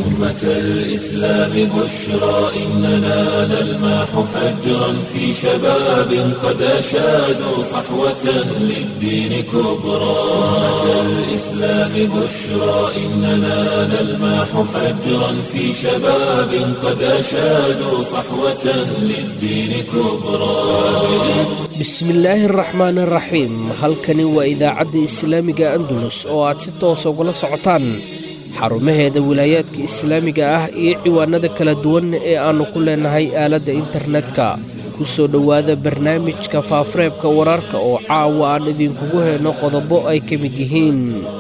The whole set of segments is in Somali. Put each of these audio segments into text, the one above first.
أمة الإسلام بشرى إننا نلمح فجرا في شباب قد أشادوا صحوة للدين كبرى أمة الإسلام بشرى إننا نلمح فجرا في شباب قد أشادوا صحوة للدين كبرى bismillaahi araxmaan araxiim halkani waa idaacadda islaamiga andalus oo aad si toosa ugala socotaan xarumaheeda wilaayaadka islaamiga ah iyo ciwaanada kala duwan ee aannu ku leennahay aaladda internetka ku soo dhowaada barnaamijka faafareebka wararka oo caawa aan idinkugu helno qodobo ay ka mid yihiin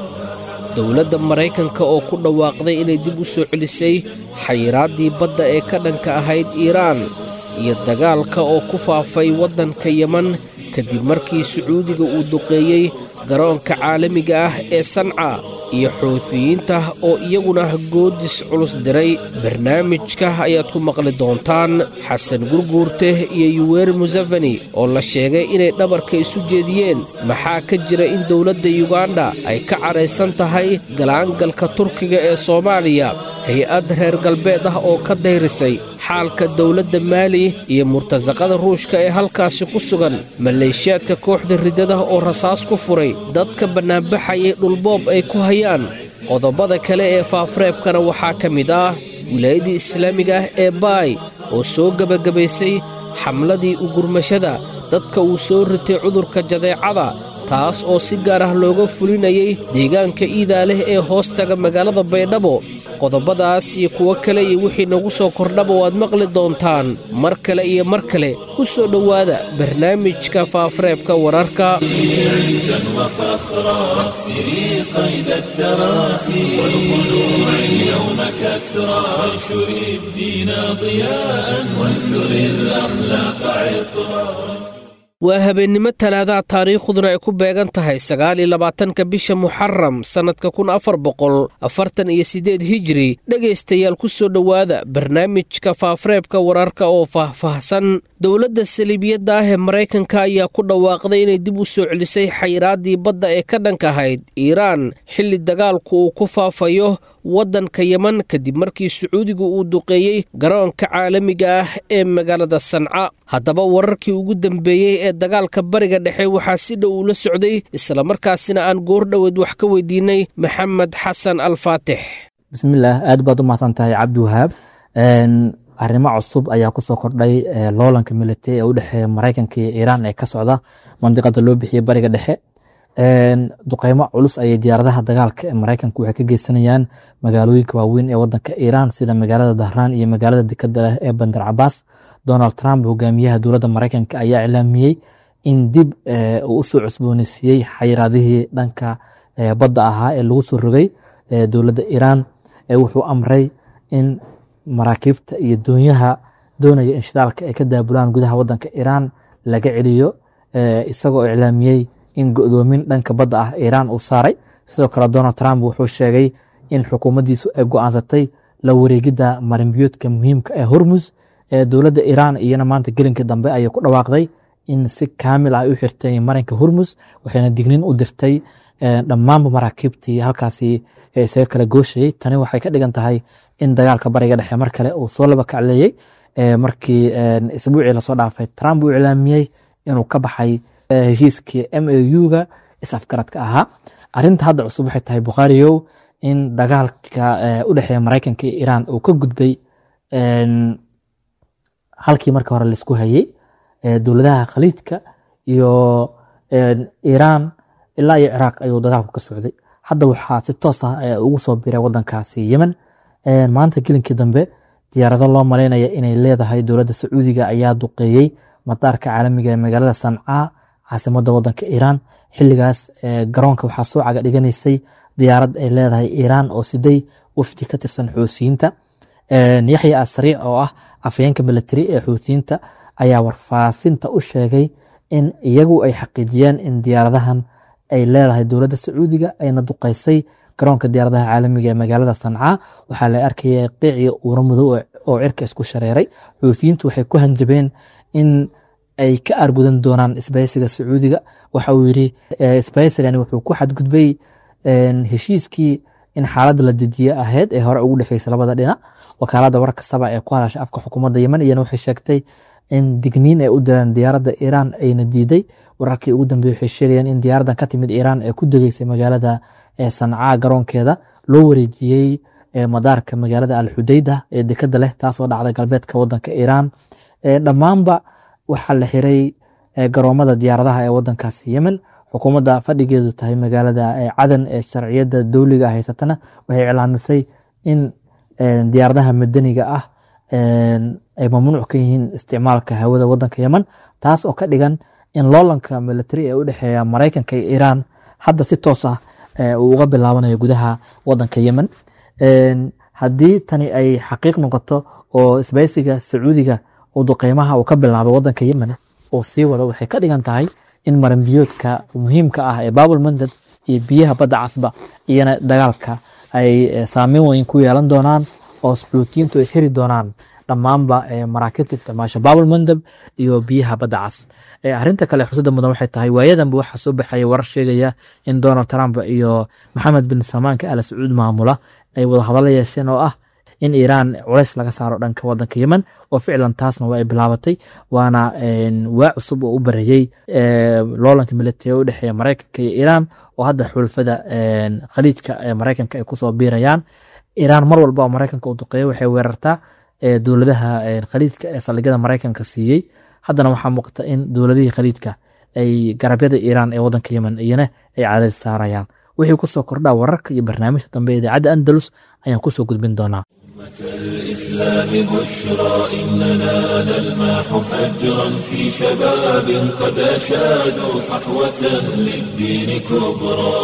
dowladda maraykanka oo ku dhawaaqday inay dib u soo celisay xayiraaddii badda ee ka dhanka ahayd iiraan iyo dagaalka oo ku faafay waddanka yeman kadib markii sacuudiga uu duqeeyey garoonka caalamiga ah ee sanca iyo xuutiyiinta oo iyaguna goodis culus diray barnaamijka ayaad ku maqli doontaan xasan gurguurte iyo yuweri museveni oo la sheegay inay dhabarka isu jeediyeen maxaa ka jira in dowladda yuganda ay ka cadhaysan tahay galaangalka turkiga ee soomaaliya hay-ad reer galbeed ah oo ka dayrisay xaalka dowladda maali iyo murtasaqada ruushka ee halkaasi ku sugan maleeshiyaadka kooxda riddada oo rasaas ku furay dadka bannaanbaxayay dhulboob ay ku hayaan qodobada kale ee faafareebkana waxaa ka mid ah wilaayadda islaamiga ah ee baay oo soo gebagabaysay xamladii ugurmashada dadka uu soo ritay cudurka jadeecada taas oo si gaar ah looga fulinayay deegaanka iidaa leh ee hoostaga magaalada baydhabo qodobadaas iyo kuwo kale iyo wixii nagu soo kordhaba waad maqli doontaan mar kale iyo mar kale ku soo dhowaada barnaamijka faafareebka wararka عزا وفخرا اكسري قيد التراخي والخلوع اليوم كسرا وانشري الدين ضياء وانثري الأخلاق عطرا waa habeennimo talaadaha taariikhduna ay ku beegan tahay sagaal iyo labaatanka bisha muxaram sannadka kun afar boqol afartan iyo siddeed hijiri dhegaystayaal ku soo dhowaada barnaamijka faafareebka wararka oo faahfaahsan dowladda saliibiyadda ah ee maraykanka ayaa ku dhawaaqday inay dib u soo celisay xayraaddii badda ee ka dhanka ahayd iiraan xilli dagaalku uu ku faafayo waddanka yeman kadib markii sacuudigu uu duqeeyey garoonka caalamiga ah ee magaalada sanca haddaba wararkii ugu dambeeyey ee dagaalka bariga dhexe waxaa si dhow ula socday islamarkaasina aan goor dhoweed wax ka weydiinay maxamed xasan alfaatix bismillaah aad baad u mahadsan tahay cabdiwahaab arrimo cusub ayaa kusoo kordhay loolanka military ee u dhexeeya maraykanka iyo iiraan ee ka socda mandiqada loo bixiyey bariga dhexe duqeymo culus ayay diyaaradaha dagaalka ee maraykanka waxay ka geysanayaan magaalooyinka waaweyn ee wadanka iiraan sida magaalada dahraan iyo magaalada dekada leh ee bandar cabaas donald trump hogaamiyaha dowladda maraykanka ayaa iclaamiyey in dib uu usoo cusbooneysiiyey xayiraadihii dhanka badda ahaa ee lagu soo rogay dowladda iiraan wuxuu amray in maraakiibta iyo doonyaha doonaya in shidaalka ay ka daabulaan gudaha wadanka iiraan laga celiyo isagoo iclaamiyey in go-doomin dhanka badda ah iiraan uu saaray sidoo kale donald trump wuxuu sheegay in xukuumaddiisu ay go-aansatay la wareegidda marinbiyoodka muhiimka ee hormus ee dowladda iiraan iyana maanta gelinkii dambe ayay ku dhawaaqday in si kaamil ah u xirtay marinka hormus waxayna dignin u dirtay dhammaanba maraakiibtii halkaasi isaga kala gooshayey tani waxay ka dhigan tahay in dagaalka bariga dhexe mar kale uu soo laba kacleeyey markii isbuucii lasoo dhaafay trump uu iclaamiyey inuu ka baxay heshiiskii m a u-ga is-afgaradka ahaa arinta hadda cusub waxay tahay bukhaariyow in dagaalka u dhexeeya maraykanka iyo iiraan uu ka gudbay halkii marka hore laisku hayey dowladaha khaliijka iyo iiraan ilaa iyo ciraaq ayuu dagaalku ka socday hadda waxaa si toos ah ugu soo biray wadankaasi yemen maanta gelinkii dambe diyaarado loo malaynaya inay leedahay dowladda sacuudiga ayaa duqeeyey madaarka caalamiga ee magaalada sancaa caasimada wadanka iiraan xiligaas garoonka waxaa soo caga dhiganaysay diyaarad ay leedahay iiraan oo siday wafdi ka tirsan xuusiyiinta yaxya asariic oo ah afayeenka military ee xuutiyiinta ayaa warfaafinta u sheegay in iyagu ay xaqiijiyeen in diyaaradahan ay leedahay dowladda sacuudiga ayna duqeysay garoonka diyaaradaha caalamiga ee magaalada sancaa waxaa la arkaya qiiciyo uuro madow oo cirka isku shareeray xuutiyiintu waxay ku hanjabeen in ay ka argudan doonaan isbaysiga sacuudiga waxa uu yidhi sbaysigani wuxuu ku xadgudbay heshiiskii in xaaladda la dejiye ahayd ee hore ugu dhexeysa labada dhinac wakaalada wararka saba ee ku hadasha afka xukuumadda yemen iyana waxay sheegtay in digniin ay u direen diyaaradda iiraan ayna diiday wararkii ugu dambeeyey waxay sheegayaan in diyaaraddan ka timid iiraan ee ku degeysay magaalada sancaa garoonkeeda loo wareejiyey madaarka magaalada alxudeyda ee dekada leh taasoo dhacday galbeedka wadanka iiraan dhammaanba waxaa la xiray garoomada diyaaradaha ee wadankaasi yemen xukuumadda fadhigeedu tahay magaalada cadan ee sharciyadda dowliga haysatana waxay iclaamisay in diyaaradaha madaniga ah ay mamnuuc ka yihiin isticmaalka hawada wadanka yemen taas oo ka dhigan in loolanka military ee u dhexeeya maraykanka iyo iiraan hadda si toos ah uu uga bilaabanayo gudaha wadanka yemen haddii tani ay xaqiiq noqoto oo isbaysiga sacuudiga uu duqeymaha uu ka bilaabay wadanka yemen uu sii wado waxay ka dhigan tahay in maranbiyoodka muhiimka ah ee babul mandad iyo biyaha badda casba iyana dagaalka ay saameyn weyn ku yeelan doonaan oo sbulutiyiintu ay xiri doonaan dhammaanba maraakiibta isticmaasha babul mandab iyo biyaha badda cas arrinta kale xusada mudan waxay tahay waayadanba waxaa soo baxaya warar sheegaya in donald trump iyo maxamed bin salmaanka ala sacuud maamula ay wada hadalla yeesheen oo ah in iiraan culays laga saaro dhanka wadanka yemen oo ficlan taasna waa ay bilaabatay waana waa cusub oo u bareeyey loolanka military u dhexeeya maraykanka iyo iiraan oo hadda xulfada khaliijka ee maraykanka ay kusoo biirayaan iiraan mar walba oo maraykanka u duqeeyo waxay weerartaa dowladaha khaliijka ee saldhigyada maraykanka siiyey haddana waxaa muuqata in dowladihii khaliijka ay garabyada iiraan ee wadanka yemen iyana ay cadays saarayaan wixii kusoo kordhaa wararka iyo barnaamijka dambe idaacadda andalus ayaan kusoo gudbin doonaa الإسلام بشرى إننا نلمح فجرا في شباب قد أشادوا صحوة للدين كبرى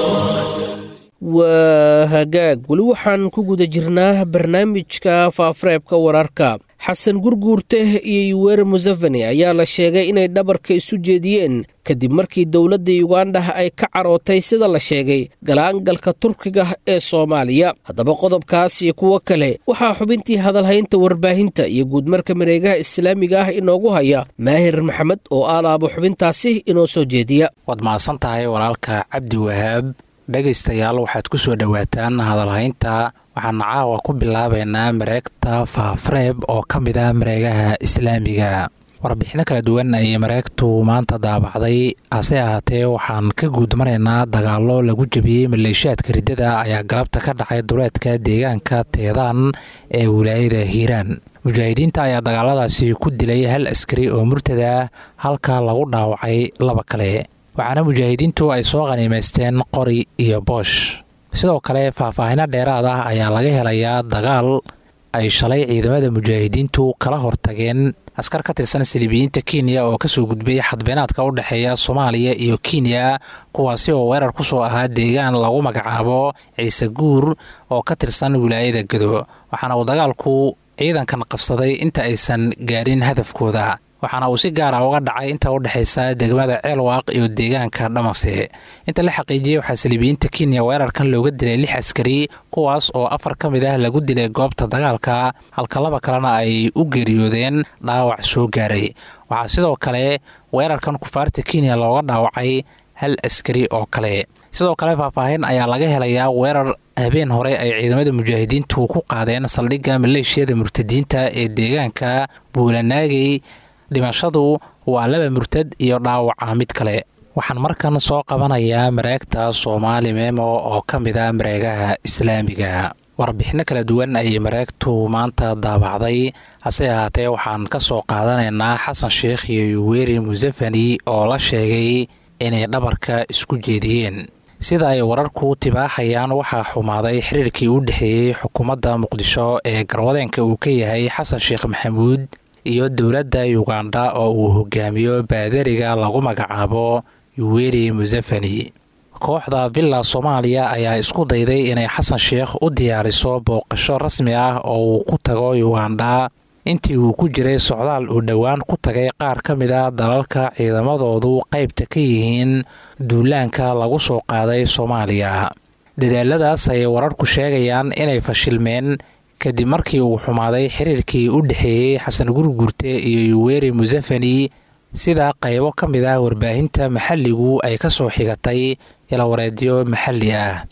waa hagaag weli waxaan ku guda jirnaa barnaamijka faafareebka wararka xasan gurguurte iyo yuwere museveni ayaa la sheegay inay dhabarka isu jeediyeen kadib markii dowladda yuganda ay ka carootay sida la sheegay galaangalka turkiga ee soomaaliya haddaba qodobkaas iyo kuwo kale waxaa xubintii hadalhaynta warbaahinta iyo guudmarka mareegaha islaamiga ah inoogu haya maahir maxamed oo aalaabo xubintaasi inoo soo jeediya waad mahadsan tahay walaalka cabdi wahaab dhegaystayaal waxaad ku soo dhowaataan hadalhaynta waxaana caawa ku bilaabaynaa mareegta faafreeb oo ka mid ah mareegaha islaamiga warbixino kala duwan ayay mareegtu maanta daabacday hase ahaatee waxaan ka guudmaraynaa dagaallo lagu jebiyey maleeshiyaadka riddada ayaa galabta ka dhacay duleedka deegaanka teedaan ee wilaayada hiiraan mujaahidiinta ayaa dagaaladaasi ku dilay hal askari oo murtada halka lagu dhaawacay laba kale waxaana mujaahidiintu ay soo qhaniimaysteen qori iyo boosh sidoo kale faahfaahino dheeraad ah ayaa laga helayaa dagaal ay shalay ciidamada mujaahidiintu kala hortageen askar ka tirsan silibiyiinta kenya oo kasoo gudbay xadbeenaadka u dhexeeya soomaaliya iyo kenya kuwaasi oo weerar ku soo ahaa deegaan lagu magacaabo ciise guur oo ka tirsan wilaayada gado waxaana uu dagaalku ciidankan qabsaday inta aysan gaarin hadafkooda waxaana uu si gaara uga dhacay inta u dhexaysa degmada ceelwaaq iyo deegaanka dhamase inta la xaqiijiyey waxaa saliibiyiinta kenya weerarkan looga dilay lix askari kuwaas oo afar ka mid ah lagu dilay goobta dagaalka halka laba kalena ay u geeriyoodeen dhaawac soo gaaray waxaa sidoo kale weerarkan kufaarta kenya looga dhaawacay hal askari oo kale sidoo kale faahfaahin ayaa laga helayaa weerar habeen hore ay ciidamada mujaahidiintu ku qaadeen saldhigga maleeshiyada murtadiinta ee deegaanka buulanaagey dhimashadu waa laba murtad iyo dhaawaca mid kale waxaan markan soo qabanayaa mareegta soomaali memo oo ka mid a mareegaha islaamiga warbixino kala duwan ayay mareegtu maanta daabacday hase ahaatee waxaan ka soo qaadanaynaa xasan sheikh iyo yuweri musefani oo la sheegay inay dhabarka isku jeediyeen sida ay wararku tibaaxayaan waxaa xumaaday xiriirkii u dhexeeyey xukuumadda muqdisho ee garwadeenka uu ka yahay xasan sheekh maxamuud iyo dowladda yuganda oo uu hogaamiyo baadariga lagu magacaabo yuweri musefani kooxda villa soomaaliya ayaa isku dayday inay xasan sheekh u diyaariso booqasho rasmi ah oo uu ku tago yuganda intii uu ku jiray socdaal uu dhowaan ku tagay qaar ka mid a dalalka ciidamadoodu qaybta ka yihiin duulaanka lagu soo qaaday soomaaliya dadaaladaas ayay wararku sheegayaan inay fashilmeen kadib markii uu xumaaday xiriirkii u dhexeeyey xasan gurgurte iyo yuweri musefani sida qaybo ka mid ah warbaahinta maxalligu ay ka soo xigatay ilawareedyo maxalli ah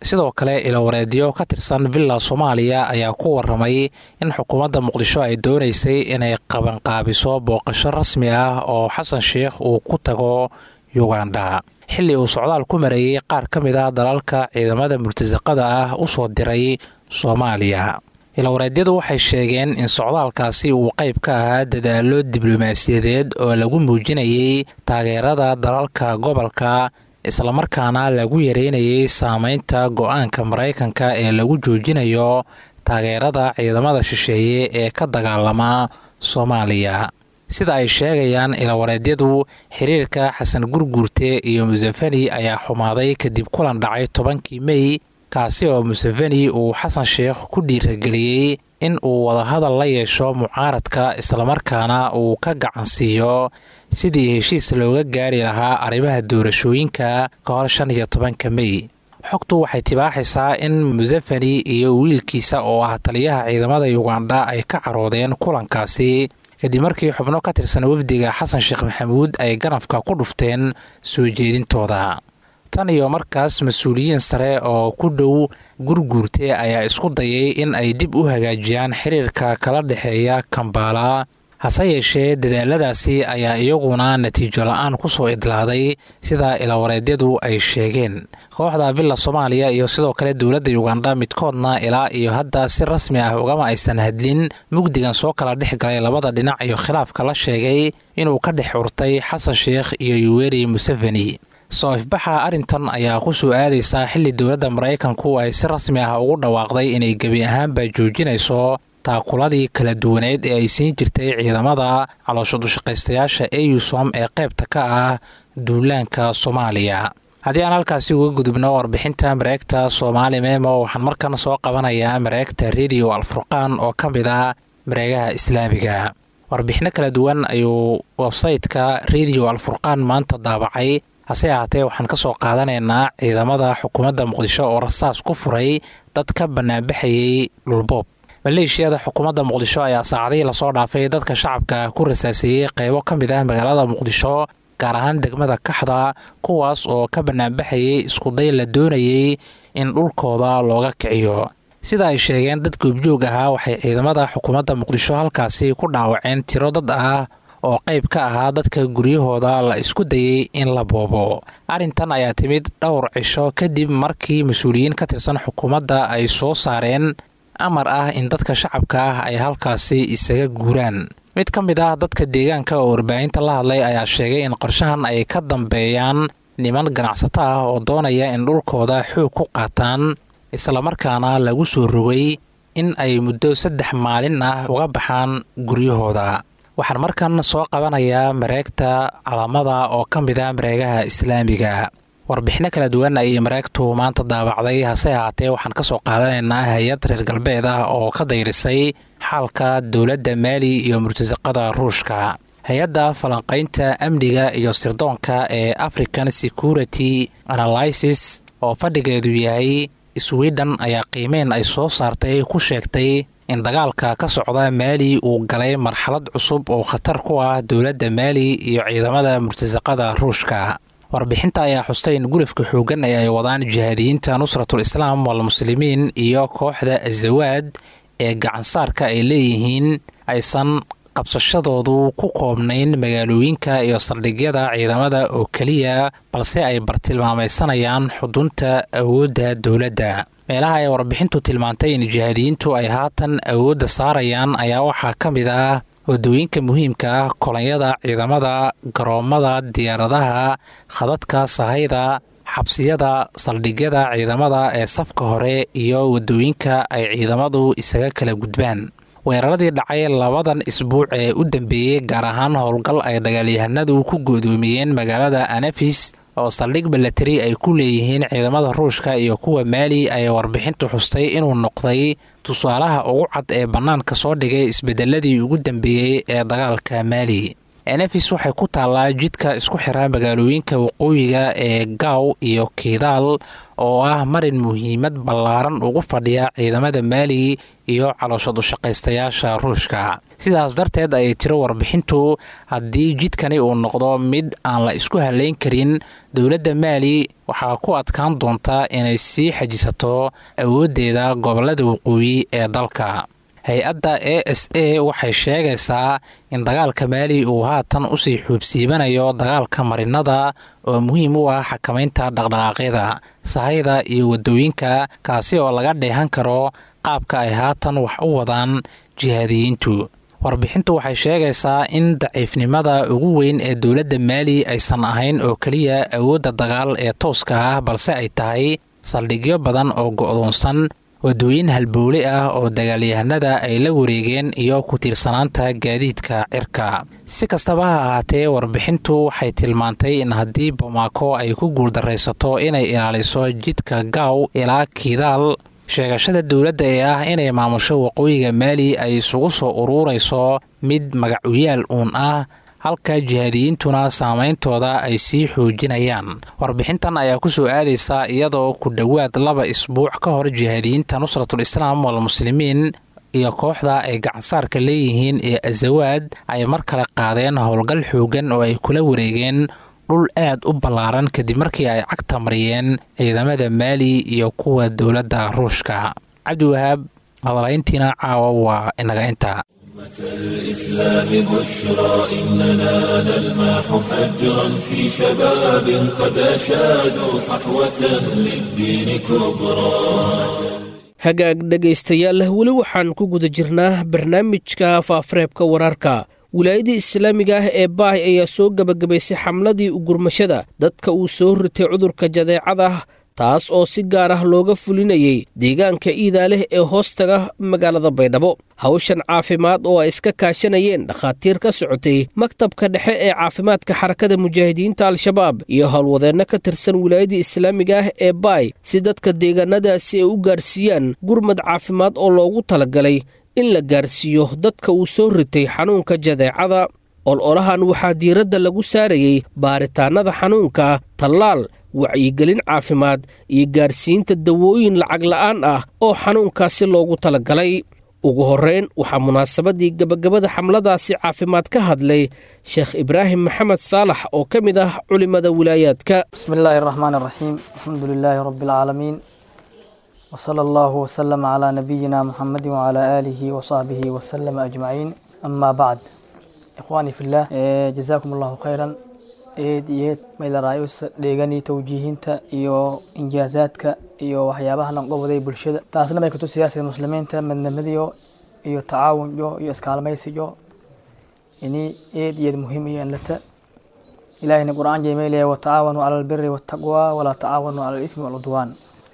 sidoo kale ilowareedyo ka tirsan villa soomaaliya ayaa ku waramay in xukuumadda muqdisho ay doonaysay inay qabanqaabiso booqasho rasmi ah oo xasan sheikh uu ku tago yugandha xilli uu socdaal ku mareeyey qaar ka mid ah dalalka ciidamada murtasaqada ah u soo diray soomaaliya ilowareedyadu waxay sheegeen in socdaalkaasi uu qayb ka ahaa dadaallo diblomaasiyadeed oo lagu muujinayay taageerada dalalka gobolka islamarkaana lagu yareynayay saameynta go-aanka maraykanka ee lagu joojinayo taageerada ciidamada shisheeye ee ka dagaalama soomaaliya sida ay sheegayaan ilawareedyadu xiriirka xasan gurguurte iyo museveni ayaa xumaaday kadib kulan dhacay tobankii mey kaasi oo museveni uu xasan sheikh ku dhiirageliyey in uu wadahadal la yeesho mucaaradka islamarkaana uu ka gacansiiyo sidii heshiis looga gaari lahaa arrimaha doorashooyinka ka hor shan iyo tobanka mey xogtu waxay tibaaxaysaa in museveni iyo wiilkiisa oo ah taliyaha ciidamada yugandha ay ka caroodeen kulankaasi kadib markii xubno ka tirsan wafdiga xasan sheekh maxamuud ay ganafka ku dhufteen soo jeedintooda tan iyo markaas mas-uuliyiin sare oo ku dhow gurguurte ayaa isku dayay in ay dib u hagaajiyaan xiriirka kala dhexeeya kambaala hase yeeshee dadaaladaasi ayaa iyaguna natiijo la-aan ku soo idlaaday sida ilawareedyadu ay sheegeen kooxda villa soomaaliya iyo sidoo kale dowladda yugandha midkoodna ilaa iyo hadda si rasmi ah ugama aysan hadlin mugdigan soo kala dhex galay labada dhinac iyo khilaafka la sheegay inuu ka dhex urtay xasan sheikh iyo yuweri museveni soo ifbaxa arrintan ayaa ku soo aadaysaa xilli dowladda maraykanku ay si rasmi ah ugu dhawaaqday inay gebi ahaanba joojinayso taakuladii kala duwaneed ee ay siin jirtay ciidamada caloosho dushaqaystayaasha eusom ee qaybta ka ah duulaanka soomaaliya haddii aan halkaasi uga gudubno warbixinta mareegta soomaali memo waxaan markan soo qabanayaa mareegta radio alfurqaan oo ka mid ah mareegaha islaamiga warbixino kala duwan ayuu websayte-ka radio alfurqaan maanta daabacay hase ahaatee waxaan ka soo qaadanaynaa ciidamada xukuumadda muqdisho oo rasaas ku furay dad ka banaanbaxayay dhulboob maleeshiyada xukuumadda muqdisho ayaa saacadihii lasoo dhaafay dadka shacabka ku rasaaseeyey qaybo ka mid ah magaalada muqdisho gaar ahaan degmada kaxda kuwaas oo ka banaanbaxayay iskuday la doonayay in dhulkooda looga kiciyo sida ay sheegeen dad goobjoog ahaa waxay ciidamada xukuumadda muqdisho halkaasi ku dhaawaceen tiro dad ah oo qayb ka ahaa dadka guryahooda la isku dayey in la boobo arrintan ayaa timid dhowr cisho kadib markii mas-uuliyiin ka tirsan xukuumadda ay soo saareen amar ah in dadka shacabka ah ay halkaasi isaga guuraan mid ka mid ah dadka deegaanka oo warbaahinta la hadlay ayaa sheegay in qorshahan ay ka dambeeyaan niman ganacsato ah oo doonaya in dhulkooda xoog ku qaataan islamarkaana lagu soo rogay in ay muddo saddex maalin ah uga baxaan guryahooda waxaan markan soo qabanayaa mareegta calamada oo ka mid ah mareegaha islaamiga warbixino kala duwan ayay mareegtu maanta daabacday hase ahaatee waxaan ka soo qaadanaynaa hay-ad reer galbeed ah oo ka dayrisay xaalka dowladda maali iyo murtasaqada ruushka hay-adda falanqaynta amniga iyo sirdoonka ee african security analysis oo fadhigeedu yahay sweden ayaa qiimeyn ay soo saartay ku sheegtay in dagaalka ka socda maali uu galay marxalad cusub oo khatar ku ah dowladda maali iyo ciidamada murtasaqada ruushka warbixinta ayaa xustay in gulafka xoogan ee ay wadaan jihaadiyiinta nusratul islaam walmuslimiin iyo kooxda azawaad ee gacansaarka ay leeyihiin aysan qabsashadoodu ku koobnayn magaalooyinka iyo saldhigyada ciidamada oo keliya balse ay bartilmaamaysanayaan xudunta awoodda dowladda meelaha ay warbixintu tilmaantay in jihaadiyiintu ay haatan awoodda saarayaan ayaa waxaa ka mid ah wadooyinka muhiimka ah kolonyada ciidamada garoomada diyaaradaha khadadka sahayda xabsiyada saldhigyada ciidamada ee safka hore iyo wadooyinka ay ciidamadu isaga kala gudbaan weeraradii dhacay labadan isbuuc ee u dambeeyey gaar ahaan howlgal ay dagaalyahanadu ku goodoomiyeen magaalada anafis oo saldhig milatari ay ku leeyihiin ciidamada ruushka iyo kuwa maali ay warbixintu xustay inuu noqday tusaalaha ugu cad ee bannaanka soo dhigay isbedeladii ugu dambeeyey ee dagaalka maali enefis waxay ku taallaa jidka isku xiraa magaalooyinka waqooyiga ee gaaw iyo kiidaal oo ah marin muhiimad ballaaran ugu fadhiya ciidamada maali iyo calooshad ushaqaystayaasha ruushka sidaas darteed ayay tiro warbixintu haddii jidkani uu noqdo mid aan la isku halayn karin dowladda maali waxaa ku adkaan doonta inay sii xajisato awooddeeda gobollada waqooyi ee dalka hay-adda a s a waxay sheegaysaa in dagaalka maali uu haatan usii xuubsiibanayo dagaalka marinada oo muhiim u ah xakamaynta dhaqdhaqaaqyada sahayda iyo waddooyinka kaasi oo laga dheehan karo qaabka ay haatan wax u wadaan jihaadiyiintu warbixintu waxay sheegaysaa in daciifnimada ugu weyn ee dowladda maali aysan ahayn oo keliya awoodda dagaal ee tooska ah balse ay tahay saldhigyo badan oo go'doonsan wadooyin halbowle ah oo dagaalyahanada ay la wareegeen iyo ku tiirsanaanta gaadiidka cirka si kastaba ha ahaatee warbixintu waxay tilmaantay in haddii bamaako ay ku guuldaraysato inay ilaaliso jidka gaaw ilaa kiidaal sheegashada dowladda ee ah inay maamusho waqooyiga maali ay isugu soo uruurayso mid magacuyaal uun ah halka jihaadiyiintuna saameyntooda ay sii xoojinayaan warbixintan ayaa ku soo aadaysa iyadoo ku dhowaad laba isbuuc ka hor jihaadiyiinta nusratul islaam walmuslimiin iyo kooxda ay gacansaarka leeyihiin ee azawaad ay mar kale qaadeen howlgal xoogan oo ay kula wareegeen dhul aad u ballaaran kadib markii ay cagta mariyeen ciidamada maali iyo kuwa dowladda ruushka cabdiwahaab hadalayntiina caawa waa inaga inta الإسلام بشرى إننا نلماح فجرا في شباب قد أشادوا صحوة للدين كبرى hagaag dhegaystayaal weli waxaan ku guda jirnaa barnaamijka faafareebka wararka wilaayadii islaamiga ah ee baay ayaa soo gebagabaysay xamladii ugurmashada dadka uu soo ritay cudurka jadeecada taas oo si gaar ah looga fulinayay deegaanka iidaa leh ee hoostaga magaalada baydhabo hawshan caafimaad oo ay iska kaashanayeen dhakhaatiir ka socotay maktabka dhexe ee caafimaadka xarakada mujaahidiinta al-shabaab iyo howlwadeenno ka tirsan wilaayadii islaamiga ah ee baay si dadka deegaanadaasi ay u gaarsiiyaan gurmad caafimaad oo loogu talagalay in la gaarsiiyo dadka uu soo ritay xanuunka jadeecada ololahan waxaa diiradda lagu saarayey baaritaannada xanuunka tallaal wacyigelin caafimaad iyo gaarsiinta dawooyin lacag la'aan ah oo xanuunkaasi loogu talagalay ugu horreyn waxaa munaasabadii gebagabada xamladaasi caafimaad ka hadlay sheekh ibraahim maxamed saalax oo ka mid ah culimmada wilaayaadka bismi illaahi araxmaan araxiim alxamdu lilaahi rabbi alcaalamiin wsala allahu wslama calaa nabiyina muxamedi wacalaa aalihi wasaxbihi wasalama ajmaciin amaa bacd ikhwaanii fillaah jazaakum allahu khayran eed iyo eed maylaraayus dheeganii towjiihinta iyo injaazaadka iyo waxyaabaha lanqobaday bulshada taasna may kutusiyaasa muslimiinta madnamadiyo iyo tacaawunyo iyo iskaalmaysiyo ini eed iyo eed muhiim iyo enlata ilaahina qur-aan jeemeylaya watacaawanuu cala albiri waataqwa walaa tacaawanuu cala alithmi walcudwaan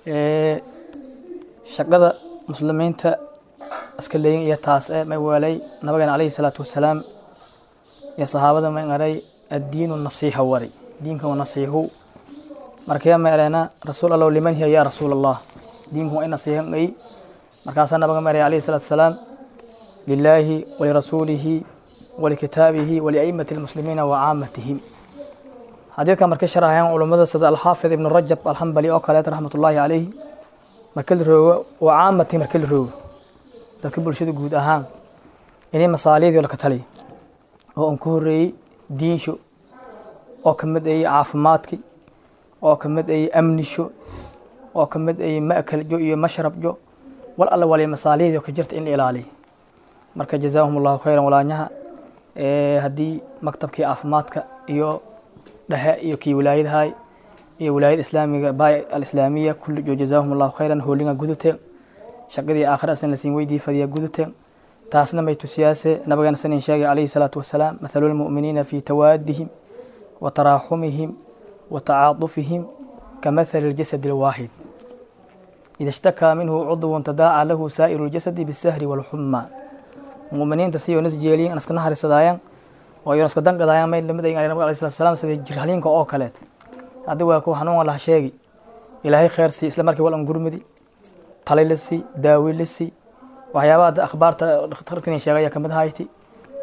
shaqada muslimiinta iska leeyin iyo taas e may weelay nabigeena calayhi salaatu wasalaam iyo saxaabada may aray addiinu nasiixa wari diinka waa nasiixu markaya meeleena rasuul allow liman hiya yaa rasuul allah diinku waa in nasiixan ay markaasaa nabiga meelay calayhi salaatu wasalaam lilaahi walirasuulihi walikitaabihi waliaimati lmuslimiina wa caamatihim xadiidka markay sharaxayaan culummada sida alxaafid ibnu rajab alxambali oo kaleeta raxmatullaahi calayhi marka la roogo waa caamati marka la roogo dadka bulshada guud ahaan inay masaaliidii laka taliya oo aan ku horreeyey diinsho oo ka mid ayay caafimaadki oo ka mid ayay amnisho oo ka mid ayay ma'kaljo iyo mashrabjo wal alla waliya masaalihdii ka jirta in la ilaaliyo marka jazaahum allahu khayran walaanyaha haddii maktabkii caafimaadka iyo dhexe iyo kii wilaayadahay iyo wilaayada islaamiga baay alislaamiya kullijo jazaahum allahu khayran hoolinga guduteen shaqadii aakhira asan lasiin weydii fadiya guduteen taasna may tusiyaase nabigeena sanin sheegay calayhi salaatu wasalaam mathalu lmu'miniina fii tawaadihim wa taraaxumihim wa tacaadufihim kamathali ljasadi alwaaxid ida ishtakaa minhu cudwun tadaaca lahu saa'iru ljasadi bisahri walxuma mu'miniinta siyo nas jeeliyin iska naharisadaayaan oo iyon iska danqadaayaan may lamid ayin nabig alayhi salatu wasalaam sida jirhaliinka oo kaleed haddi waa kuwa xanuun laha sheegi ilaahay khayr sii isla markii wal an gurmudi talay la sii daawi la sii waxyaabaha akhbaarta dhakhtarkan sheegaya kamid ahayti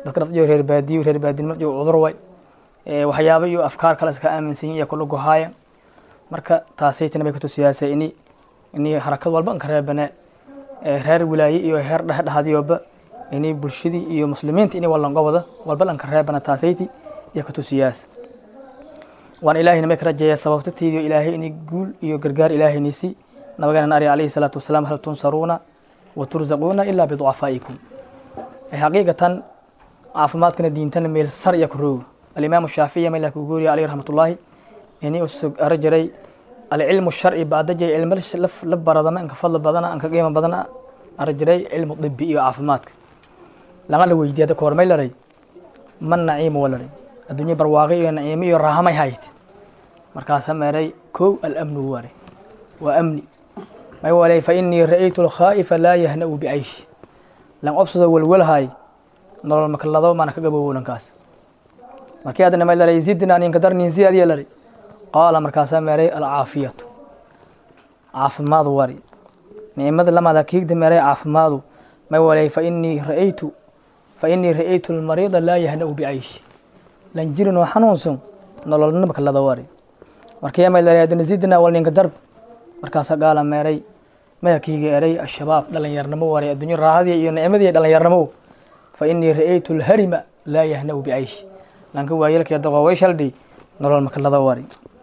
dadka naftiyo reer baadiyo reer baadin marjo cudur way waxyaabo iyo afkaar kale iska aaminsan yihin iyo kula gohaaya marka taasaytina bay kutusiyaasay ini ini harakad walba anka reebane reer wilaaye iyo heer dhexdhexadiyoba ini bulshadii iyo muslimiinta ini walango wada walba anka reebana taasayti iyo kutusiyaas waan ilaahayna may ka rajeeya sababtatiidiyo ilaahay ini guul iyo gargaar ilaahaynisi nabigeena ari alayhi salaatu wasalaam hal tunsaruuna wa turzaquuna ilaa biducafaa'ikum xaqiiqatan caafimaadkana diintana meel sar iyo kurooga alimaamu shaafici meel ku guuriya alayhi raxmatullaahi ini usug ara jiray alcilmu sharci baadajay cilmo la baradama anka fadli badana anka qiimo badana ara jiray cilmu dibi iyo caafimaadka lama la weydiiya dadka hormay laray man naciimo walaray adduunye barwaaqi iyo naciimo iyo raahamay hayt markaasa meeray kow alamnu ware waa amni may walay fa inii ra'aytu lkhaa'ifa laa yahna'u bicayshi lan obsado welwelhay nolol makalado mana ka gabowowlankaas markii adana may laray zidna ninka darnin ziyadiya laray qaala markaasaa meeray alcaafiyatu caafimaad wari nicmada lamada kiigda meeray caafimaadu may walay fa inii ra'aytu fa inii ra'aytu lmariida laa yahna'u bicayshi lan jirin oo xanuunsan nololna makalada wari markii may laray adana zidna wal ninka darb markaasaa gaala meeray maya kiiga eray ashabaab dhalinyarnimo waray adduunyo raahadii iyo nicmadii dhalinyarnimo fa inii ra'aytu lharima laa yahna'u bicayshi lanka waayelkii daqooway shaldhi nolol makalada wari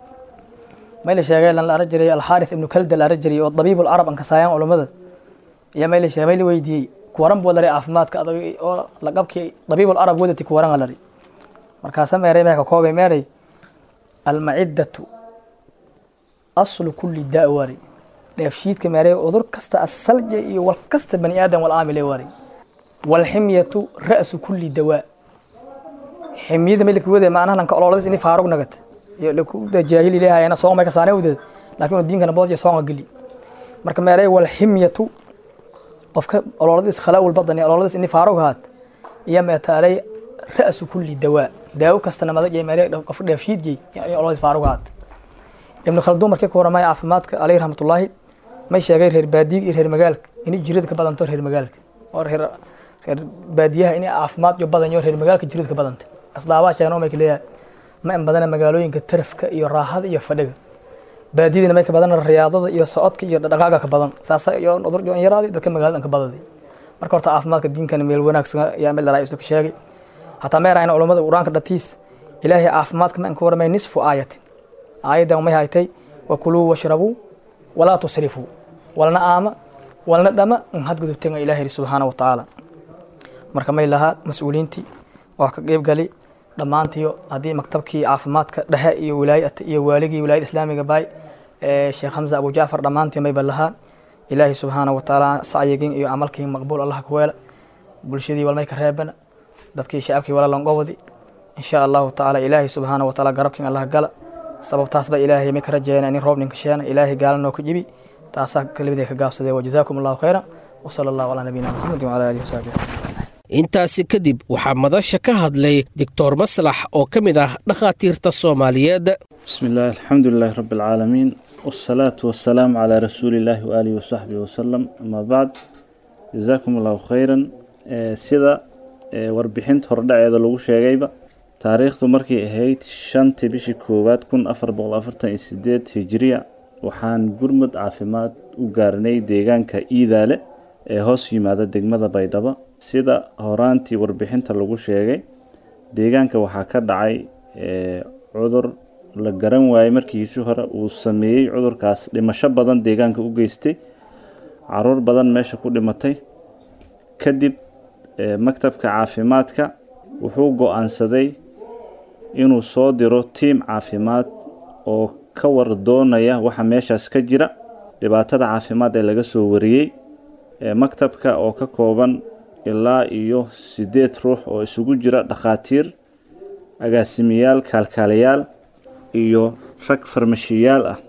may la sheegay lan la ara jiray alxaaris ibnu kalda la ara jiray oo dabiib alcarab an kasaayaan culummada iyo may la sheegay may la weydiiyey kuwaran buu laray caafimaadka adag oo laqabkii dabiib alcarab wadati kuwaran a lari markaasa meeray meeka koobay meeray almaciddatu aslu kulli daa wari dheefshiidka meeray cudur kasta asalja iyo wal kasta bani aadam wal aamile wari walximyatu ra'su kulli dawaa ximyada may lakuwade macnaha lanka ololadiis ini faarug nagat lakuda jaahil ilahayana soong may kasaane wdeed laakin oo diinkana boos iyo soonga geli marka meeray walximyatu qofka ololadiis khalaawul badani ololadiis ini faarug haat iyo meetaalay ra'su kulli dawaa daawo kastana madag iyo meeray qof dheefshiidjay in ololadiis faarug haat ibnu khalduun markii ku waramaya caafimaadka alayhi raxmatullaahi may sheegay reer baadiyiga iyo reer magaalka inay jirada ka badanto reer magaalka oo reer reer baadiyaha inay caafimaad iyo badanyo reer magaalka jirada ka badanta asbaabaa sheegno may ka leeyahay ma in badana magaalooyinka tarafka iyo raahada iyo fadhiga baadiyadina may ka badan riyaadada iyo socodka iyo dhaqaaga ka badan saasa iyo cudur iyo yaraadi dadka magaalada ka badaday marka horta caafimaadka diinkana meel wanaagsan ayaa meel dharaa ka sheegay hataa meerayna culummada qur-aanka dhatiis ilaahay caafimaadka ma in ka waramay nisfu aayatin aayaddan may haytay wakuluu washrabuu walaa tusrifuu walna aama walna dhama in hadgudubtenga ilaah yidhi subxaana wa tacaala marka may lahaa mas-uuliyiintii waa ka qeyb gali dhammaantiyo haddii maktabkii caafimaadka dhexe iyo wilaayata iyo waaligii wilaayada islaamiga baay sheekh hamza abu jacfar dhammaantii mayba lahaa ilaahi subxaana wa tacaala sacyigin iyo camalkii maqbuul allah ku weela bulshadii walmay ka reebana dadkii shacabkii wala langobadi insha allahu tacaala ilaahi subxaana wa tacaala garabkin allah gala sababtaas ba ilaahay may ka rajeeyana in roob ninka sheena ilaahay gaala noo ka jibi taasaa kelimadii ka gaabsadee wajazaakum allahu khayran wasala allahu calaa nabiyina maxamedin wala alihi wasaxbihi intaasi kadib waxaa madasha ka hadlay doctor maslax oo ka mid ah dhakhaatiirta soomaaliyeed بسم الله الحمد لله رب العالمين والصلاة والسلام على رسول الله وآله وصحبه وسلم أما بعد جزاكم الله خيرا آه، سيدا آه، warbixinta hordhaceeda lagu sheegayba taariikhdu markay ahayd shantii bishii koowaad kun afar boqol afartan iyo sideed hijiriya waxaan gurmud caafimaad u gaarnay deegaanka iidaale ee hoos yimaada degmada baydhabo sida horaantii warbixinta lagu sheegay deegaanka waxaa ka dhacay ee, cudur la garan waayey markiisii hore uu sameeyey cudurkaas dhimasho badan deegaanka u geystay caruur badan meesha ku dhimatay kadib ee, maktabka caafimaadka wuxuu go-aansaday inuu soo diro tiim caafimaad oo ka war doonaya waxa meeshaas ka jira dhibaatada caafimaad ee laga soo wariyey ee maktabka oo ka kooban ilaa iyo sideed ruux oo isugu jira dhakhaatiir agaasimayaal kaalkaalayaal iyo rag farmashiyaal ah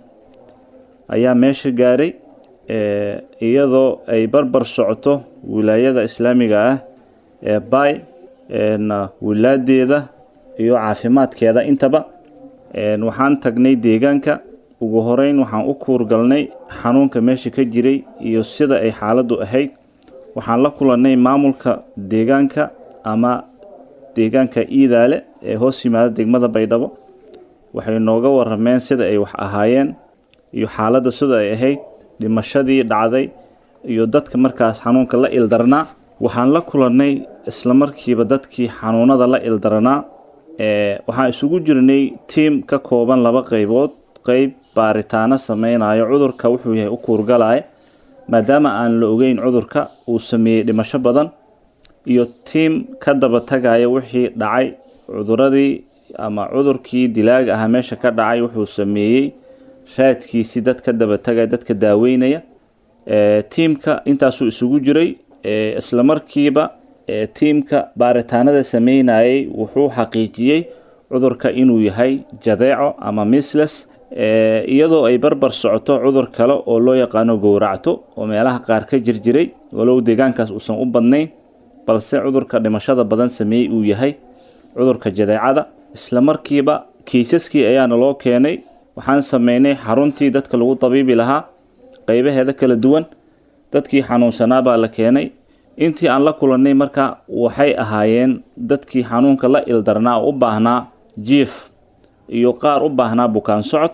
ayaa meesha gaaray ee, iyadoo ay barbar socoto wilaayada islaamiga ah ee bay na wilaadeeda iyo caafimaadkeeda intaba Een, waxaan tagnay deegaanka ugu horeyn waxaan u kuurgalnay xanuunka meesha ka jiray iyo sida ay xaaladdu ahayd waxaan la kulannay maamulka deegaanka ama deegaanka iidaale ee hoos yimaada degmada baydhabo waxay nooga warameen sida ay wax ahaayeen iyo xaaladda sida ay ahayd dhimashadii dhacday iyo dadka markaas xanuunka la ildarnaa waxaan la kulannay islamarkiiba dadkii xanuunada la ildaranaa waxaan isugu jirnay tiim ka kooban laba qaybood qeyb baaritaano sameynayo cudurka wuxuu yahay u kuurgalaya maadaama aan la ogeyn cudurka uu sameeyey dhimasho badan iyo tiim ka daba tagaya wixii dhacay cuduradii ama cudurkii dilaaga ahaa meesha ka dhacay wuxuu sameeyey raadkiisii dad ka daba tagaya dadka daaweynaya tiimka intaasuu isugu jiray islamarkiiba tiimka baaritaanada sameynayay wuxuu xaqiijiyey cudurka inuu yahay jadeeco ama misles iyadoo ay barbar socoto cudur kale oo loo yaqaano gowracto oo meelaha qaar ka jirjiray walow deegaankaas uusan u badnayn balse cudurka dhimashada badan sameeyey uu yahay cudurka jadeecada islamarkiiba kiisaskii ayaana loo keenay waxaan sameynay xaruntii dadka lagu dabiibi lahaa qaybaheeda kala duwan dadkii xanuunsanaa baa la keenay intii aan la kulannay marka waxay ahaayeen dadkii xanuunka la ildarnaa oo u baahnaa jiif iyo qaar u baahnaa bukaan socod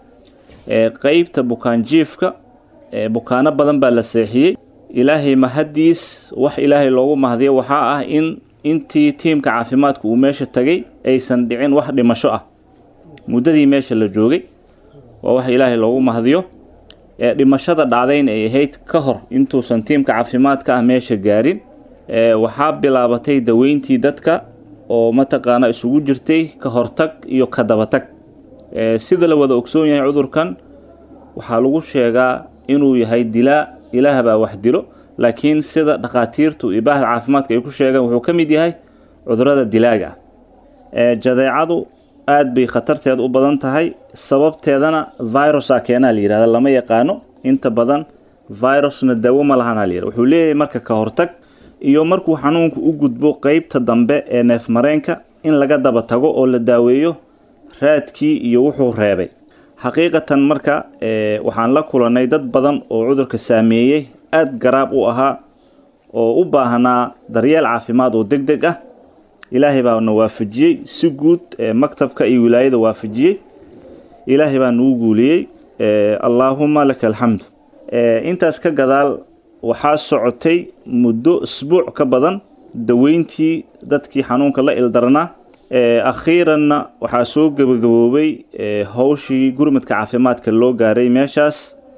qeybta bukaan jiifka bukaano badan baa la seexiyey ilaahay mahadiis wax ilaahay loogu mahdiyo waxaa ah in intii tiimka caafimaadka uu meesha tagay aysan dhicin wax dhimasho ah muddadii meesha la joogay waa wax ilaahay loogu mahdiyo ee dhimashada dhacdayna ay ahayd ka hor intuusan tiimka caafimaadka ah meesha gaarin waxaa bilaabatay daweyntii dadka oo mataqaana isugu jirtay ka hortag iyo ka dabatag sida la wada ogsoon yahay cudurkan waxaa lagu sheegaa inuu yahay dilaa ilaah baa wax dilo laakiin sida dhakhaatiirtu iyo baahda caafimaadka ay ku sheegaan wuxuu ka mid yahay cudurada dilaaga ah jadeecadu aada bay khatarteeda u badan tahay sababteedana virusa keenaa la yihahda lama yaqaano inta badan virusna daawo ma lahanaa la yihahda wuxuu leeyahay marka ka hortag iyo markuu xanuunku u gudbo qeybta dambe ee neefmareenka in laga daba tago oo la daaweeyo raadkii iyo wuxuu reebay xaqiiqatan marka waxaan la kulannay dad badan oo cudurka saameeyey aada garaab u ahaa oo u baahnaa daryeel caafimaad oo deg deg ah ilaahay baana waafajiyey si guud maktabka iyo wilaayada waafajiyey ilaahay baa nagu guuliyey allaahuma laka alxamdu intaas ka gadaal waxaa socotay muddo isbuuc ka badan daweyntii dadkii xanuunka la ildarnaa akhiiranna waxaa soo gebagaboobay howshii gurmadka caafimaadka loo gaaray meeshaas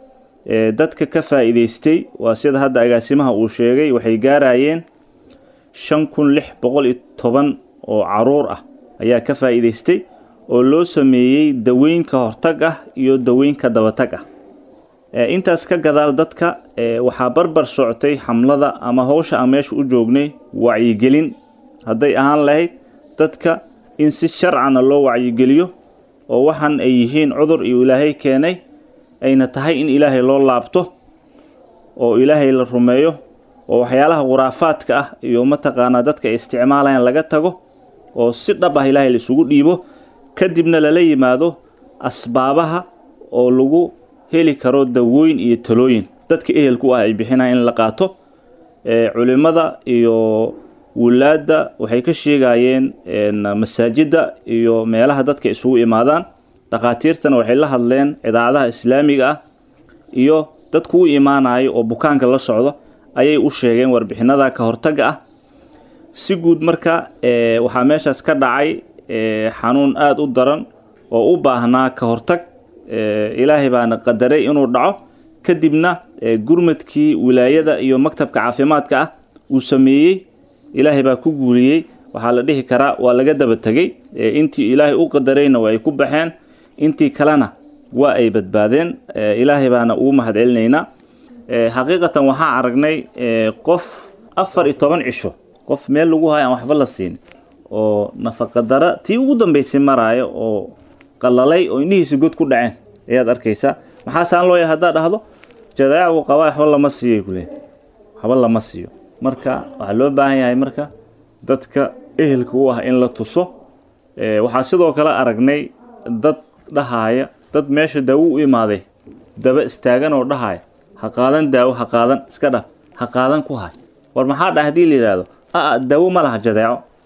dadka ka faa'iidaystay waa sida hadda agaasimaha uu sheegay waxay gaarayeen shan kun lix boqol iyo toban oo caruur ah ayaa ka faa'iidaystay oo loo sameeyey daweyn ka hortag ah iyo daweyn ka dabatag ah intaas ka gadaal dadka waxaa barbar socotay xamlada ama howsha aan meesha u joognay wacyigelin hadday ahaan lahayd dadka in si sharcana loo wacyigeliyo oo waxaan ay yihiin cudur iyo ilaahay keenay ayna tahay in ilaahay loo laabto oo ilaahay la rumeeyo oo waxyaalaha khuraafaadka ah iyo mataqaanaa dadka ay isticmaalayaan laga tago oo si dhab ah ilaahay la isugu dhiibo kadibna lala yimaado asbaabaha oo lagu heli karo dawooyin iyo talooyin dadka ehelku ah ay bixinayaan in la qaato culimada iyo wulaadda waxay ka sheegayeen masaajidda iyo meelaha dadka isugu imaadaan dhakhaatiirtana waxay la hadleen idaacadaha islaamiga ah iyo dadku u imaanayo oo bukaanka la socdo ayay u sheegeen warbixinada ka hortagga ah si guud marka waxaa meeshaas ka dhacay xanuun aada u daran oo u baahnaa ka hortag ilaahay baana qadaray inuu dhaco kadibna gurmadkii wilaayada iyo maktabka caafimaadka ah uu sameeyey ilaahay baa ku guuliyey waxaa la dhihi karaa waa laga daba tegey intii ilaahay u qadarayna waa ay ku baxeen intii kalena waa ay badbaadeen ilaahay baana ugu mahad celinaynaa xaqiiqatan waxaa aragnay qof afar iyo toban cisho qof meel lagu hayo aan waxba la siin oo nafaqadara tii ugu dambeysay maraayo oo qalalay oo indhihiisa god ku dhaceen ayaad arkaysaa maxaasaan loo yahay haddaad dhahdo jadaacu qabaa waxba lama siiyay kulee waxba lama siiyo marka waxaa loo baahan yahay marka dadka ehelka u ah in la tuso waxaa sidoo kale aragnay dad dhahaaya dad meesha daawo u imaaday daba istaagan oo dhahaaya ha qaadan daawo ha qaadan iska dhaf ha qaadan ku hay war maxaa dhaha hadii la yidhaahdo aa daawo ma laha jadeeco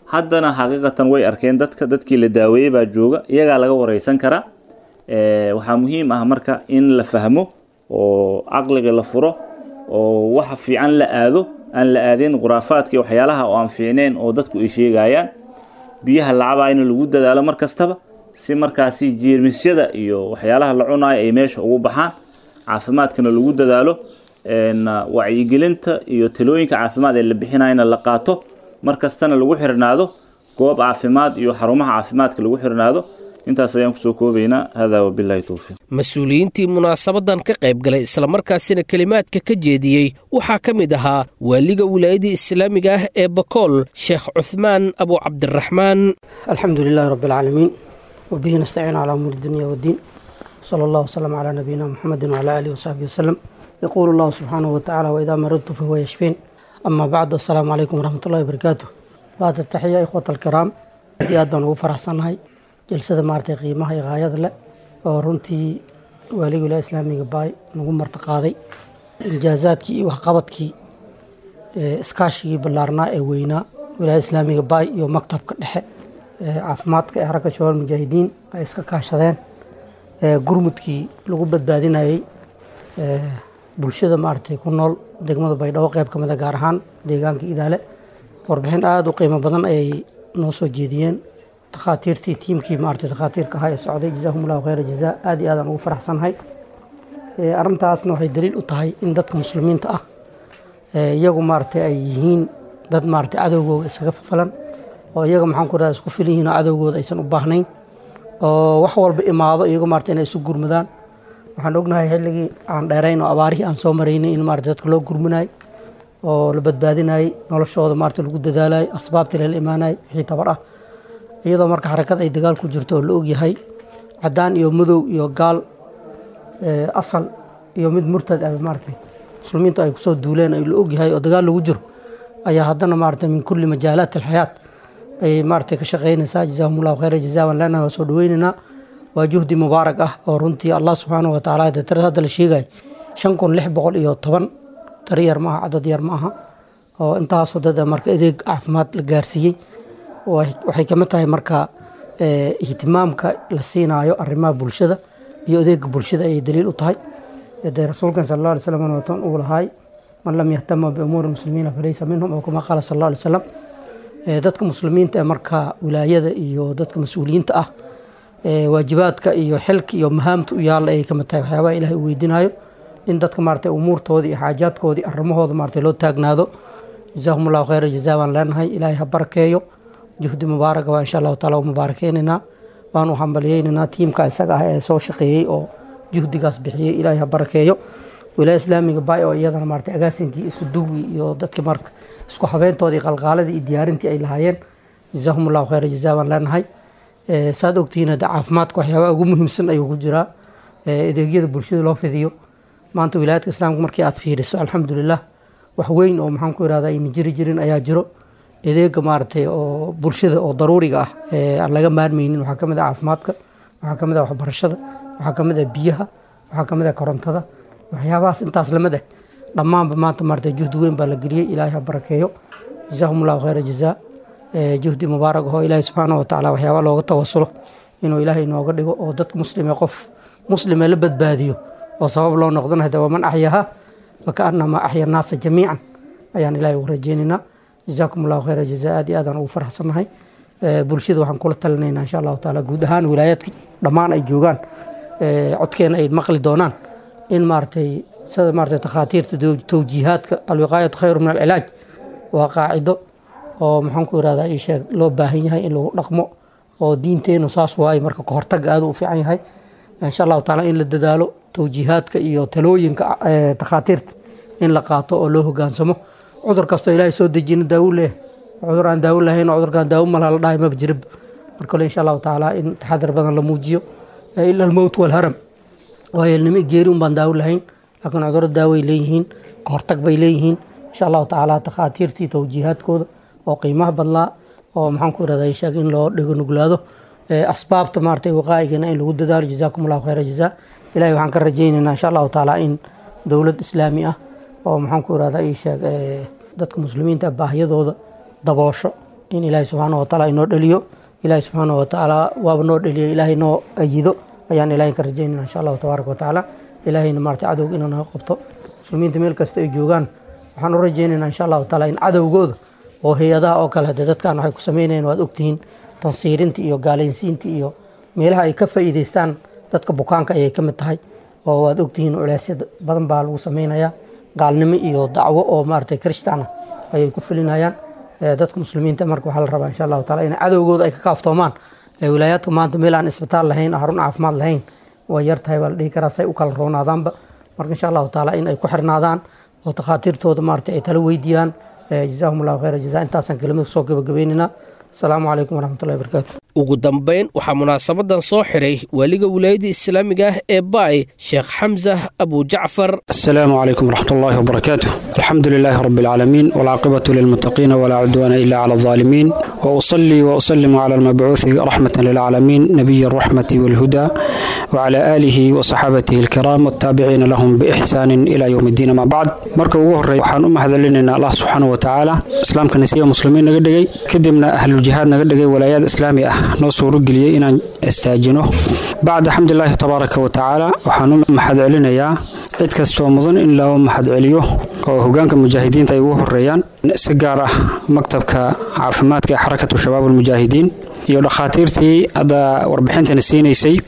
haddana xaqiiqatan way arkeen dadka dadkii la daaweeyey baa jooga iyagaa laga wareysan karaa waxaa muhiim ah marka in la fahmo oo caqliga la furo oo waxa fiican la aado aan la aadeen khuraafaadka waxyaalaha oo aan fiicneen oo dadku ay sheegayaan biyaha lacabaa in lagu dadaalo mar kastaba si markaasi jeermisyada iyo waxyaalaha la cunayo ay meesha ugu baxaan caafimaadkana lagu dadaalo wacyigelinta iyo talooyinka caafimaad ee la bixinayana la qaato mar kastana lagu xirnaado goob caafimaad iyo xarumaha caafimaadka lagu xirnaado intaas ayaan kusoo koobaynaa hada wabilahi towfiiq mas-uuliyiintii munaasabadan ka qayb galay islamarkaasina kelimaadka ka jeediyey waxaa ka mid ahaa waaliga wilaayadii islaamiga ah ee bakool sheekh cuhmaan abu cabdiraxmaan alxamdu lilahi rabi alcaalamiin wabihi nastaciin calaa umuuri dunya waddiin sala allah wasalam calaa nabiyina muxamedin wcala aalihi wasaxbi wasalam yaquulu allahu subxaanahu watacala waidaa maridtu fahuwa yashfiin ama bacdu assalaamu calaykum waraxmat ullahi wabarakaatu bacda taxiya ikhwata alkiraam aad iyo aad baan ugu faraxsannahay jalsada maaragtay qiimaha iyo haayada leh oo runtii waaliga wilaaya islaamiga baay nagu martiqaaday injaazaadkii iyo waxqabadkii iskaashigii ballaarnaa ee weynaa wilaaya islaamiga baay iyo maktabka dhexe caafimaadka ee xaragga shabaal mujaahidiin ay iska kaashadeen gurmudkii lagu badbaadinayey bulshada maaragtay ku nool degmada baydhabo qeyb ka mida gaar ahaan deegaanka idaale warbixin aada u qiimo badan ayay noo soo jeediyeen dakhaatiirtii tiimkii maaragtay dakhaatiirka ahaa ee socday jazaahum allahu khayra jazaa aada iyo aadaan ugu faraxsannahay arrintaasna waxay daliil u tahay in dadka muslimiinta ah iyagu maaragtay ay yihiin dad maaragtay cadowgooda iskaga fafalan oo iyaga maxaan ku dhaha isku filan yihiin oo cadowgooda aysan u baahnayn oo wax walba imaado iyagu maaragtay inay isu gurmadaan waxaan ognahay xilligii aan dheerayn oo abaarihii aan soo maraynay in maaragtay dadka loo gurmanayay oo la badbaadinayay noloshooda maaragtay lagu dadaalayay asbaabtii lala imaanayay wixii tabar ah iyadoo marka xarakad ay dagaal ku jirto oo la ogyahay caddaan iyo madow iyo gaal asal iyo mid murtad ah maaragtay muslimiintu ay kusoo duuleen ay la ogyahay oo dagaal lagu jiro ayaa haddana maaragtay min kulli majaalaat alxayaat ayay maaragtay ka shaqaynaysaa jazaahum allahu khayra jazaa waan leenahay waa soo dhaweynaynaa waa juhdi mubaarak ah oo runtii allah subxaanahu wa tacaala dee tirada hadda la sheegay shan kun lix boqol iyo toban tari yar ma aha cadad yar ma aha oo intaasoo dad marka adeeg caafimaad la gaarsiiyey waxay kamid tahay marka ihtimaamka la siinaayo arrimaha bulshada iyo adeega bulshada ayay daliil u tahay dee rasuulkan sal alla alay slam watan uu lahaay man lam yahtama biumuuri muslimiina falaysa minhum oo kama qaala sal alla alay slam dadka muslimiinta ee marka wilaayada iyo dadka mas-uuliyiinta ah waajibaadka iyo xilka iyo mahaamta u yaalla ayay kamid tahay waxyaabaha ilahay uu weydiinayo in dadka maaragtay umuurtoodii iyo xaajaadkoodii arrimahooda maaragtay loo taagnaado jazaahum allahu khayra jazaa baan leenahay ilaahay ha barakeeyo juhdi mubaaraka waa insha allahu taala u mubaarakeynaynaa waan u hambaliyeynaynaa tiimka isaga ah ee soo shaqeeyey oo juhdigaas bixiyey ilaahay ha barakeeyo wilaaya islaamiga baay oo iyadana maaragtay agaasinkii isu duwi iyo dadkii marka isku habeyntoodii qalqaaladii iyo diyaarintii ay lahaayeen jazaahum allahu khayra jazaa baan leenahay saad ogtihiin hadda caafimaadka waxyaabaha ugu muhiimsan ayuu ku jiraa adeegyada bulshada loo fidiyo maanta wilaayadka islaamka markii aad fiiriso alxamdulilah wax weyn oo maxaan ku irahdaa ayna jiri jirin ayaa jiro adeega maaragtay oo bulshada oo daruuriga ah ee aan laga maarmeynin waxaa kamid ah caafimaadka waxaa kamid ah waxbarashada waxaa kamid ah biyaha waxaa kamid ah korontada waxyaabahaas intaas lamid ah dhammaanba maanta maaragtay juhdi weyn baa la geliyey ilaahay ha barakeeyo jazaahum allahu khayra jazaa juhdi mubaarak oo ilaahay subxaanahu watacaala waxyaaba looga tawasulo inuu ilaahay inooga dhigo oo dadka muslime qof muslime la badbaadiyo oo sabab loo noqdana hada waman axyaha fakaanamaa axya naasa jamiican ayaan ilaahay ugu rajeynaynaa jazaakum allahu khayra jazaa aad iyo aadaan ugu faraxsannahay bulshada waxaan kula talinaynaa insha allahu taala guud ahaan wilaayaadka dhammaan ay joogaan codkeena ay maqli doonaan in maaragtay sida maaragtay takhaatiirta towjiihaadka alwiqaayatu khayru min alcilaaj waa qaacido oo maxaan ku irahdaa ii sheeg loo baahan yahay in lagu dhaqmo oo diinteenu saas waaye marka kahortaga aad u fiican yahay insha allahu taala in la dadaalo towjiihaadka iyo talooyinka takhaatiirta in la qaato oo loo hogaansamo cudur kastoo ilaahay soo dejina daawo leh cudur aan daawo lahayn oo cudurkaan daawo malaha la dhahay maba jirib marka kale insha allahu tacaala in taxadar badan la muujiyo ila almowt walharam waayo ilnimo geeri un baan daawo lahayn laakiin cudurro daaway leeyihiin kahortag bay leeyihiin insha allahu tacaala takhaatiirtii towjiihaadkooda oo qiimaha badlaa oo maxaan ku irahdaa sheeg in loo dhego nuglaado asbaabta maaragtay waqaa'igana in lagu dadaalo jazaakum allahu khayra jazaa ilahay waxaan ka rajaynaynaa insha allahu tacaala in dowlad islaami ah oo maxaan ku irahdaa ii sheeg dadka muslimiinta baahiyadooda daboosho in ilaahay subxaana watacaala inoo dheliyo ilaahay subxaana watacaala waaba noo dheliyo ilaahay noo ayido ayaan ilaahay ka rajaynayna insha allahu tabaaraka watacaala ilaahayna maarata cadowga inuu naga qabto muslimiinta meel kasta ay joogaan waxaan u rajaynaynaa insha allahu tacaala in cadowgooda oo hay-adaha oo kale hadee dadkan waxay ku sameynayeen waad ogtihiin tansiirinta iyo gaalaysiinta iyo meelaha ay ka faa'iidaystaan dadka bukaanka ayay ka mid tahay oo waad ogtihiin culeysya badan baa lagu sameynayaa gaalnimo iyo dacwo oo maaragtay kirishtaana ayay ku fulinayaan dadka muslimiinta marka waxaa la rabaa insha allahu taala in cadowgooda ay ka kaaftoomaan wilaayaadka maanta meel aan isbitaal lahayn xarun caafimaad lahayn way yar tahay baa la dhihi karaa say u kala roonaadaanba marka insha allahu taala in ay ku xirnaadaan oo takhaatiirtooda maaragtay ay tala weydiiyaan jazaahum allahu khayra jazaa intaasaan kelimada soo gabagabaynaynaa asalaamu calaykum waraxmatullahi wabarakaatu ugu dambayn waxaa munaasabadan soo xiray waaliga wilaayadda islaamiga ah ee baay sheekh xamsa abu jacfar السلام عليكم ورحمة الله وبركاته الحمد لله رب العالمين والعاقبة للمتقين ولا عدوان إلا على الظالمين وأصلي وأسلم على المبعوث رحمة للعالمين نبي الرحمة والهدى وعلى آله وصحابته الكرام والتابعين لهم بإحسان إلى يوم الدين ما بعد مركب وهر وحان أم هذا لنا الله سبحانه وتعالى إسلام كنسية مسلمين نقدقي كدمنا أهل الجهاد نقدقي ولايات إسلامية نصور قليا إن استاجنه بعد الحمد لله تبارك وتعالى وحان أم محد علينا يا cid kastoo mudan in loo mahad celiyo oo hogaanka mujaahidiinta ay ugu horeeyaan si gaar ah maktabka caafimaadka ee xarakatu shabaab almujaahidiin iyo dhakhaatiirtii hadda warbixintana siinaysay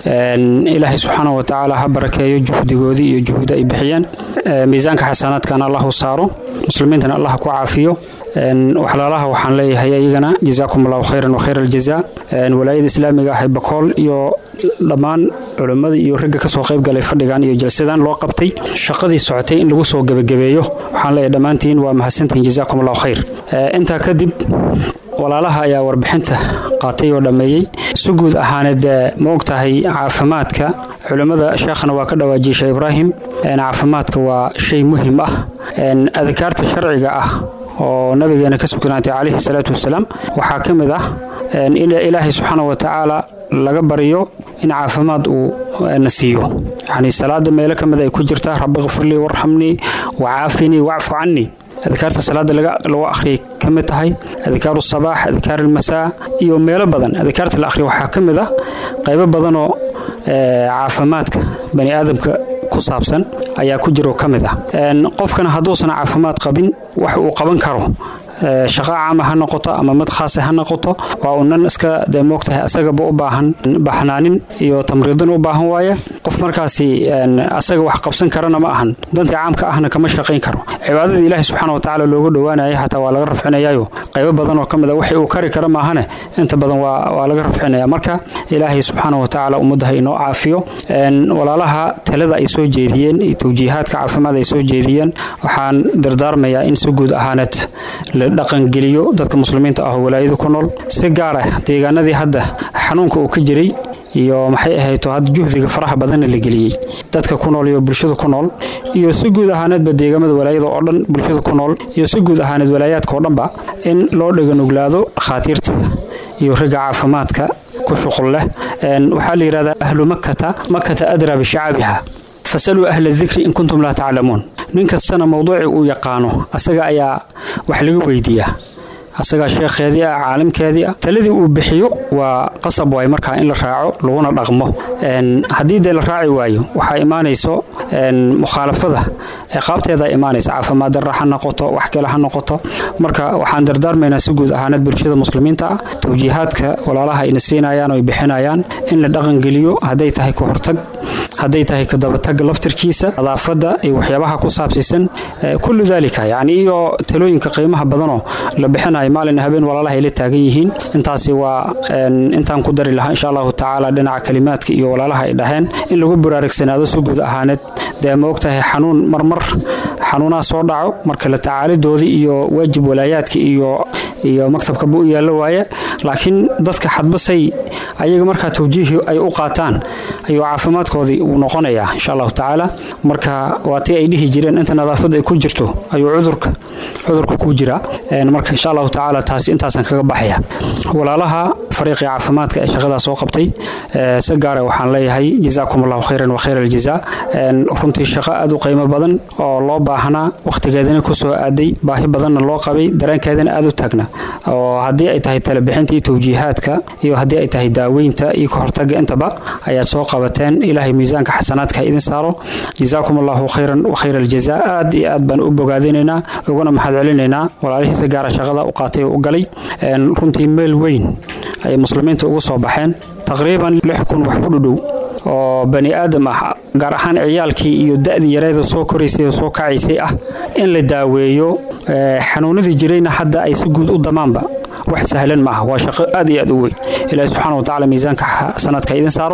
ilaahay subxaana wa tacaala ha barakeeyo juhdigoodii iyo juhda ay bixiyeen miisaanka xasanaadkana allahu saaro muslimiintana allah ku caafiyo waxlaalaha waxaan leeyahay ayagana jazaakum allahu khayran wa khayra aljaza walaayada islaamiga ah ee bakool iyo dhammaan culimmada iyo ragga kasoo qayb galay fadhigan iyo jalsadan loo qabtay shaqadii socotay in lagu soo gebagabeeyo waxaan leeyahay dhammaantiin waa mahadsantihiin jazaakum allahu khayr intaa kadib walaalaha ayaa warbixinta qaatay oo dhammeeyey si guud ahaaneed ma og tahay caafimaadka culimmada sheekhana waa ka dhawaajiyey sheekh ibraahim caafimaadka waa shay muhim ah adkaarta sharciga ah oo nabigeena ka sugnaatay calayhi salaatu wasalaam waxaa ka mid ah in ilaahay subxaana wa tacaala laga baryo in caafimaad uu na siiyo yacni salaada meelo ka mid ay ku jirtaa rabbi kfirlii warxamnii wacaafinii wacfu cannii adkaarta salaada lagu akhriyay ka mid tahay adkaaru sabaax adkaar almasaa iyo meelo badan adkaarta la akhriya waxaa ka mid ah qaybo badanoo caafimaadka bani aadamka ku saabsan ayaa ku jiro ka mid ah qofkana hadduusan caafimaad qabin wax uu qaban karo shaqo caama ha noqoto ama mid khaasa ha noqoto waa unan iska dee moogtahay asagaba u baahan baxnaanin iyo tamriidin u baahan waaye qof markaasi asaga wax qabsan karana ma ahan dantii caamka ahna kama shaqayn karo cibaadadii ilaahi subxaana watacaala looga dhowaanaya xataa waa laga rafcinayaayo qaybo badan oo ka mid a wixii uu kari kara maahane inta badan waa laga rafcinaya marka ilaahay subxaana watacaala ummaddaha inoo caafiyo walaalaha talada ay soo jeediyeen iyo tawjiihaadka caafimaad ay soo jeediyeen waxaan dardaarmayaa in si guud ahaaneed dhaqangeliyo dadka muslimiinta ah oo walaayadu ku nool si gaar ah deegaanadii hadda xanuunka uu ka jiray iyo maxay ahayto hadda juhdiga faraha badanna la geliyey dadka ku nool iyo bulshada ku nool iyo si guud ahaaneedba deegaamada walaayada oo dhan bulshada ku nool iyo si guud ahaaneed walaayaadka oo dhanba in loo dhaganuglaado khaatiirta iyo ragga caafimaadka ku shuqul leh waxaa la yidhahdaa ahlu makata makata adraa bishacaabiha fasaluu ahla dikri in kuntum laa taclamuun nin kastana mowduuci uu yaqaano asaga ayaa wax laga weydiiyaa asagaa sheekheedii ah caalimkeedii ah taladii uu bixiyo waa qasab waay markaa in la raaco laguna dhaqmo haddii dee la raaci waayo waxaa imaanayso mukhaalafada ciqaabteeda imaanaysa caafimaad darra ha noqoto wax kale ha noqoto marka waxaan dardaarmaynaa si guud ahaaneed bulshada muslimiinta ah tawjiihaadka walaalaha ayna siinayaan oo ay bixinayaan in la dhaqangeliyo hadday tahay ka hortag hadday tahay ka dabatag laftirkiisa nadaafadda iyo waxyaabaha ku saabsiisan kullu daalika yacni iyo talooyinka qiimaha badanoo la bixinayo maalin habeen walaalaha ay la taagan yihiin intaasi waa intaan ku dari lahaa insha allahu tacaala dhinaca kalimaadka iyo walaalaha ay dhaheen in lagu buraarugsanaado si guud ahaaneed dee ma ogtahay xanuun marmar xanuunaha soo dhaco marka la tacaalidoodii iyo waajib walaayaadka iyo iyo maktabkaba u yaallo waaye laakiin dadka xadbasay ayaga markaa tawjiihi ay u qaataan ayuu caafimaadkoodii uu noqonayaa insha allahu tacaala marka waa tii ay dhihi jireen inta nadaafadda ay ku jirto ayuu cudurka cudurka ku jira marka insha allahu tacaala taasi intaasaan kaga baxaya walaalaha fariiqii caafimaadka ee shaqadaas soo qabtay si gaara waxaan leeyahay jazaakum allahu khayran wa khayra aljaza runtii shaqo aad u qiimo badan oo loo baahan baahnaa wakhtigeedana ku soo aaday baahi badanna loo qabay dareenkeedana aada u taagna oo haddii ay tahay talebixinta iyo tawjiihaadka iyo haddii ay tahay daaweynta iyo ka hortaga intaba ayaad soo qabateen ilaahay miisaanka xasanaadka idin saaro jazaakum allahu khayran wa khayra aljaza aad iyo aad baan u bogaadinaynaa uguna mahad celinaynaa walaalihiisa gaara shaqada u qaatay oo u galay runtii meel weyn ay muslimiinta ugu soo baxeen taqriiban lix kun wax ku dhudhow oo bani aadam ah gaar ahaan ciyaalkii iyo da'dii yareeda soo koraysay oo soo kacaysay ah in la daaweeyo xanuunadii jirayna hadda ay si guud u damaanba wax sahlan maaha waa shaqo aad iyo aad u weyn ilaahi subxaana wa tacaala miisaanka sanadka idin saaro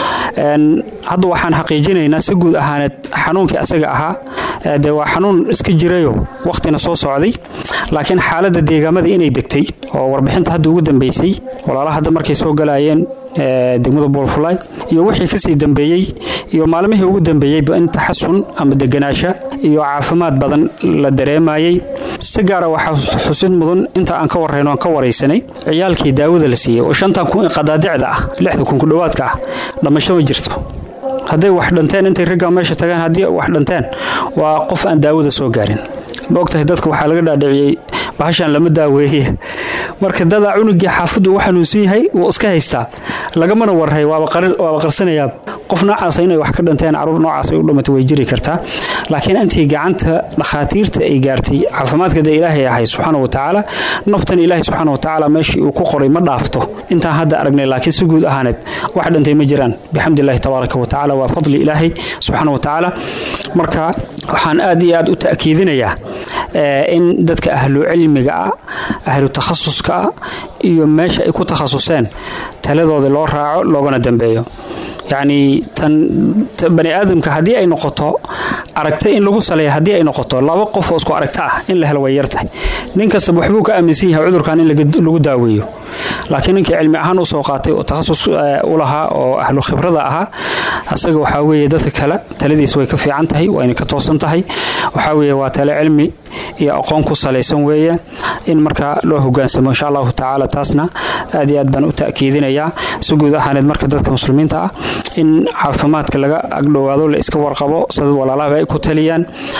hadda waxaan xaqiijinaynaa si guud ahaaneed xanuunkii asaga ahaa dee waa xanuun iska jirayo wakhtina soo socday laakiin xaaladda deegaamada inay degtay oo warbixinta hadda ugu dambeysay walaalaha hadda markay soo galayeen degmada boolfulay iyo wixii kasii dambeeyey iyo maalmihii ugu dambeeyeyba in taxasun ama deganaasha iyo caafimaad badan la dareemayey si gaara waxaa xusid mudan inta aan ka warrayno aan ka waraysanay ciyaalkii daawada la siiyey oo shantan kun qadaadicda ah lixda kun ku dhowaadka ah dhamasho ma jirto hadday wax dhanteen intay raggaa meesha tagaan haddii wax dhanteen waa qof aan daawada soo gaarin ma ogtahay dadka waxaa laga dhaadhiciyey bahashan lama daaweeye marka dadaa cunugii xaafaddu u xanuunsan yahay wuu iska haystaa lagamana warray waaba qarsanayaa qof noocaasa inay wax ka dhanteen caruur noocaas ay u dhamatay way jiri kartaa laakiin intii gacanta dhakhaatiirta ay gaartay caafimaadka dee ilaahay ahay subxaana wa tacaala naftan ilaahay subxaana wa tacaala meeshii uu ku qoray ma dhaafto intaan hadda aragnay laakiin si guud ahaaneed wax dhantay ma jiraan bixamdillahi tabaaraka wa tacaala waa fadli ilaahay subxaana wa tacaala marka waxaan aad iyo aad u ta'kiidinayaa in dadka ahlu cilmiga ah ahlu takhasuska ah iyo meesha ay ku takhasuseen taladooda loo raaco loogana dambeeyo yacni tan bani aadamka haddii ay noqoto aragta in lagu saleeya haddii ay noqoto laba qof oo isku aragta ah in la helo way yartahay nin kastaba waxbuu ka aaminsan yahay cudurkan in lagu daaweeyo laakiin ninkii cilmi ahaan usoo qaatay oo takhasus u lahaa oo ahlu khibrada ahaa asaga waxaa weeye dadka kale taladiis way ka fiican tahay wayna ka toosan tahay waxaa weeye waa tale cilmi iyo aqoon ku salaysan weeye in marka loo hogaansamo insha allahu tacaala taasna aad iyo aad baan u ta'kiidinayaa si guud ahaaneed marka dadka muslimiinta ah in caafimaadka laga agdhowaado la iska warqabo sida walaalahaba ay ku taliyaan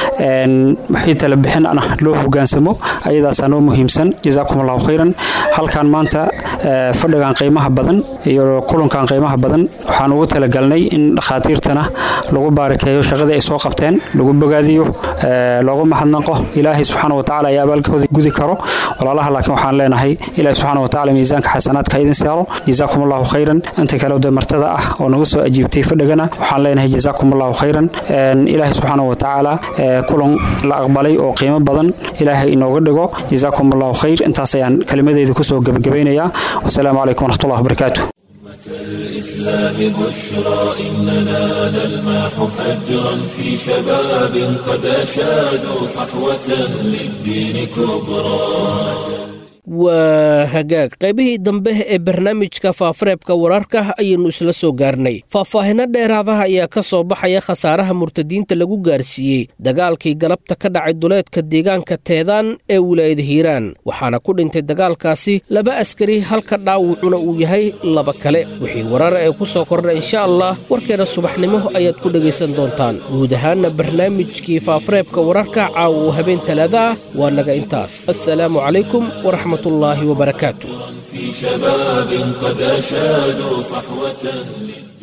wixii tala bixin ana loo hogaansamo ayadaasaa noo muhiimsan jazaakum allahu khayran halkan maanta fadhigan qiimaha badan iyo kulankan qiimaha badan waxaan ugu talagalnay in dhakhaatiirtana lagu baarakeeyo shaqadii ay soo qabteen lagu bogaadiyo loogu mahadnaqo ilaahay subxaana watacaala ayaa abaalkooda gudi karo walaalaha laakiin waxaan leenahay ilaahay subxaana watacaala miisaanka xasanaadka idin saaro jazaakum allahu khayran inta kale de martada ah oo naga soo ajiibtay fadhigana waxaan leenahay jazaakum allahu khayran ilaahay subxaana watacaala kulan la aqbalay oo qiimo badan ilaahay inooga dhigo jazaakum allahu khayr intaas ayaan kelimadeeda kusoo gebagabaynayaa wasalaamu calaykum waraxmatullahi wabarakaatu الإسلام بشرى إننا نلمح فجرا في شباب قد أشادوا صحوة للدين كبرى waa hagaag qaybihii dambe ee barnaamijka faafareebka wararka ayaynu isla soo gaarnay faahfaahino dheeraadaha ayaa ka soo baxaya khasaaraha murtadiinta lagu gaarsiiyey dagaalkii galabta ka dhacay duleedka deegaanka teedaan ee wilaayada hiiraan waxaana ku dhintay dagaalkaasi laba askari halka dhaawucuna uu yahay laba kale wixii warara ee ku soo kordha insha allah warkeena subaxnimo ayaad ku dhegaysan doontaan guud ahaanna barnaamijkii faafareebka wararka caawa uu habeen talaada ah waa naga intaas assalaamu calaykum waraxmat الله وبركاته في شباب قد أشادوا صحوة